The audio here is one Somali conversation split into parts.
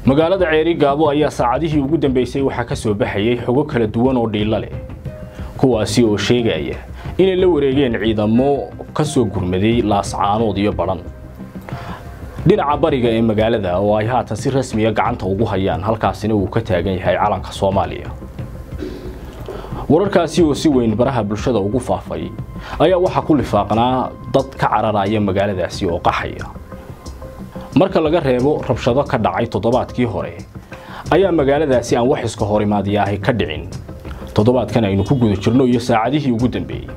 magaalada ceeri gaabo ayaa saacadihii ugu dambeysay waxaa ka soo baxayay xogo kala duwan oo dhiilo leh kuwaasi oo sheegaya inay la wareegeen ciidamo ka soo gurmaday laascaanood iyo badhan dhinaca bariga ee magaalada oo ay haatan si rasmiya gacanta ugu hayaan halkaasina uu ka taagan yahay calanka soomaaliya wararkaasi oo si weyn baraha bulshada ugu faafay ayaa waxaa ku lifaaqnaa dad ka cararaya magaaladaasi oo qaxaya marka laga reebo rabshado ka dhacay toddobaadkii hore ayaa magaaladaasi aan wax iska horimaadiyaahay ka dhicin toddobaadkan aynu ku guda jirno iyo saacadihii ugu dambeeyey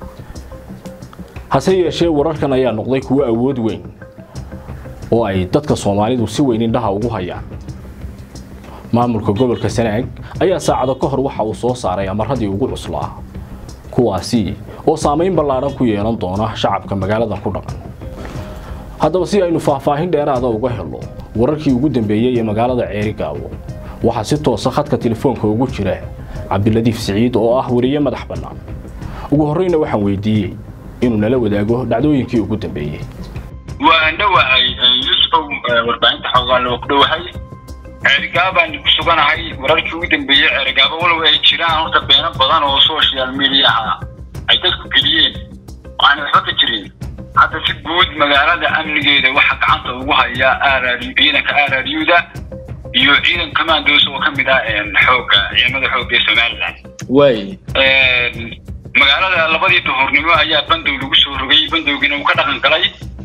hase yeeshee wararkan ayaa noqday kuwo awood weyn oo ay dadka soomaalidu si weyn indhaha ugu hayaan maamulka gobolka sanaag ayaa saacado ka hor waxa uu soo saaray amaradii ugu cuslaa kuwaasi oo saamayn ballaadhan ku yeelan doona shacabka magaaladan ku dhaqan haddaba si aynu faahfaahin dheeraada uga helo wararkii ugu dambeeyey ee magaalada ceeri gaabo waxaa si toosa khadka telefoonka ugu jira cabdiladiif siciid oo ah wariye madax bannaan ugu horreyna waxaan weydiiyey inuu nala wadaago dhacdooyinkii ugu dambeeyey waan dhowahay yusufow warbaahinta xoogaan loo ku dhowahay ceerigaabaan ku suganahay wararkii ugu dambeeyey ceerigaabo walow ay jiraan horta beeno badan oo social mediaha ay dadku geliyeen waxaana waxba ka jirin hadda si guud magaalada amnigeeda waxaa gacanta ugu haya rr ciidanka rruda iyo ciidan commandos oo ka mid ah xooga ciidamada xooga ee somaliland waay magaalada labadii duhurnimo ayaa bandow lagu soo rogay bandowgiina uu ka dhaqan galay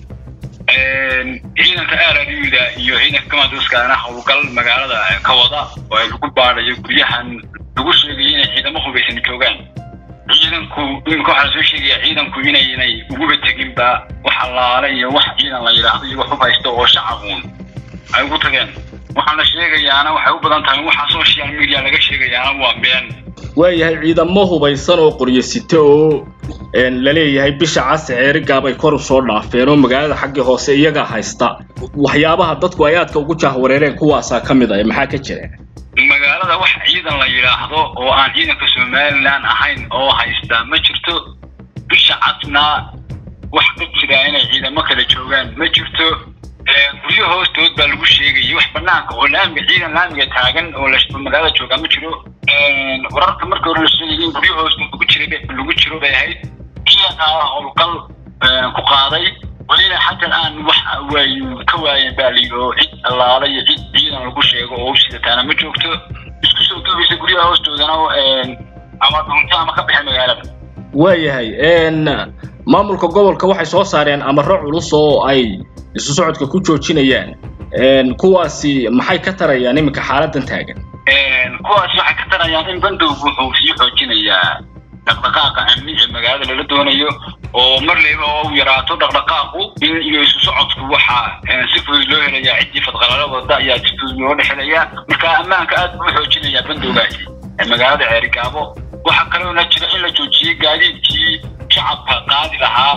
ciidanka rruda iyo ciidanka commandoskana howlgal magaalada ka wada oo ay lagu baadayo guryahan lagu sheegaya inay ciidamo hubaysan joogaan ciidanku iminka waxaa lasoo sheegaya ciidanku inaynay uguba teginba wax allaale iyo wax ciidan la yidhaahdo iyo wax u haysto oo shacabuun ay ugu tageen waxaana sheegayaana waxay u badan tahay waxa social media laga sheegayaana waa been waayahay ciidamo hubaysan oo qoryo sita oo la leeyahay bisha cas ceeri gaab ay kor u soo dhaafeen oo magaalada xaggii hoose iyagaa haysta waxyaabaha dadku ay aadka ugu jahwareereen kuwaasaa ka mid ah maxaa ka jira magaalada wax ciidan la yidhaahdo oo aan ciidanka somaliland ahayn oo haysta ma jirto bisha casna wax ka jira inay ciidamo kala joogaan ma jirto guryo hoostood baa lagu sheegayay wax banaanka oo laamiga ciidan laamiga taagan oo magaalada joogaa ma jiro wararka markii hore la sheegayay in guryo hoostood lagu jiray lagu jiro bay ahayd ciidankaa howlgal ku qaaday welina xataa aan wax waay ka waayeen baa layidhi oo cid allaala iyo cid ciidan lagu sheego oo usidataana ma joogto isku soo duubaysa guryaha hoostoodana ama dhunto ama ka baxay magaalada waayahay maamulka gobolka waxay soo saareen amaro culus oo ay isu socodka ku joojinayaan kuwaasi maxay ka tarayaan iminka xaaladan taagan kuwaasi waxay ka tarayaan in bandowgu wuxuu sii xoojinayaa dhaqdhaqaaqa amni ee magaalada lala doonayo oo mar leyba oo u yaraato dhaqdhaqaaqu in iyo isu socodku waxaa si fudud loo helayaa ciddii fadqalala wada ayaa si fudud loo dhexelayaa marka ammaanka aad buu xoojinayaa bandowgaasi ee magaalada ceerigaabo waxaa kaloona jira in la joojiyey gaadiidkii shacabka qaadi lahaa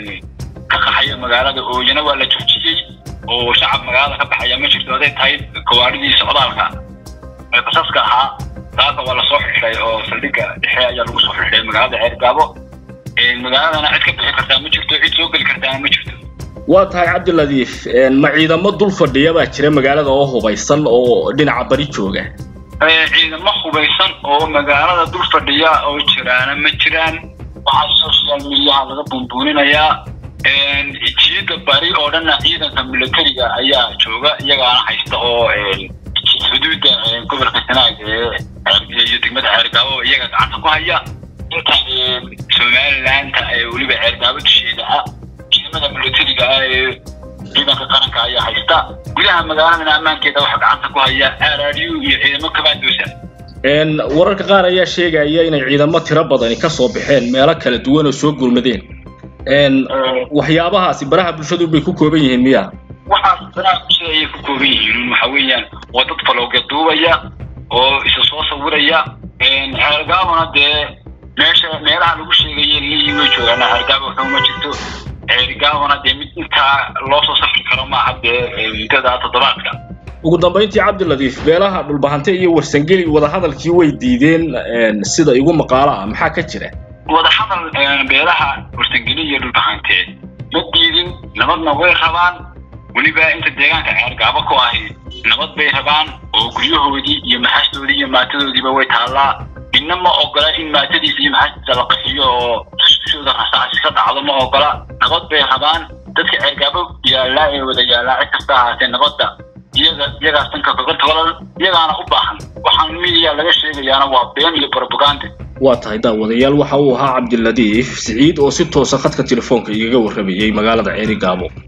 ka qaxaya magaalada ooyana waa la joojiyey oo shacab magaalada ka baxaya ma jirto haday tahay gawaaridii socdaalka ee basaska ahaa taasa waa lasoo xidhay oo saldhigga dhexe ayaa lagu soo xidhay magaalada ceergaabo magaaladana cid ka bixi kartaa ma jirto cid soo geli kartaana ma jirto waa tahay cabdiladiif ma ciidamo dul fadhiya baa jira magaalada oo hubaysan oo dhinaca bari jooga ciidamo hubaysan oo magaalada dul fadhiya oo jiraana ma jiraan waxaa social mediaha laga buunbuuninayaa jiida bari oo dhanna ciidanka militariga ayaa jooga iyagaana haysta oo xuduudda gobolka sanaag iyo degmada ceergaabo iyaga gacanta ku haya inta somalilanta ee weliba ceergaabo dusheeda ah ciidamada militariga ah ee ciidanka qaranka ayaa haysta gudaha magaaladana ammaankeeda waxaa gacanta ku haya rru iyo ciidamo commandosa wararka qaar ayaa sheegaya inay ciidamo tiro badani ka soo baxeen meelo kala duwan oo soo gurmadeen waxyaabahaasi baraha bulshadu bay ku kooban yihiin miya waxaas baraha bulshada ayay ku kooban yihiin waxa weeyaan waa dad falowga duubaya oo isa soo sawiraya ceergaabona dee meesha meelaha lagu sheegaya liyi way joogaan ceergaabo waxuma jirto ceerigaabona dee mid intaa loo soo safri karo maaha dee muddada toddobaadka ugu dambayntii cabdiladiif beelaha dhulbahante iyo warsangeli wadahadalkii way diideen sida igu maqaalo ah maxaa ka jira wadahadal beelaha warsangeli iyo dhulbahante ma diidin nabadna way rabaan weliba inta deegaanka ceergaabo ku ahi nabad bay rabaan oo guryahoodii iyo maxastoodii iyo maatadoodiiba way taallaa midna ma ogola in maatadiisa iyo maxastiisa la qaxiyo oo dushooda rasaasi ka dhacdo ma ogola nabad bay rabaan dadka ceergaabo yaallaa ee wada yaallaa cid kasta ahaatee nabadda iyaga iyagaas danka kaga toolan iyagaana u baahan waxaan midiya laga sheegayaana waa been iyo propaganda waa tahay daawadayaal waxa uu ahaa cabdiladiif siciid oo si toosa khadka telefoonka igaga warramayey magaalada ceeri gaabo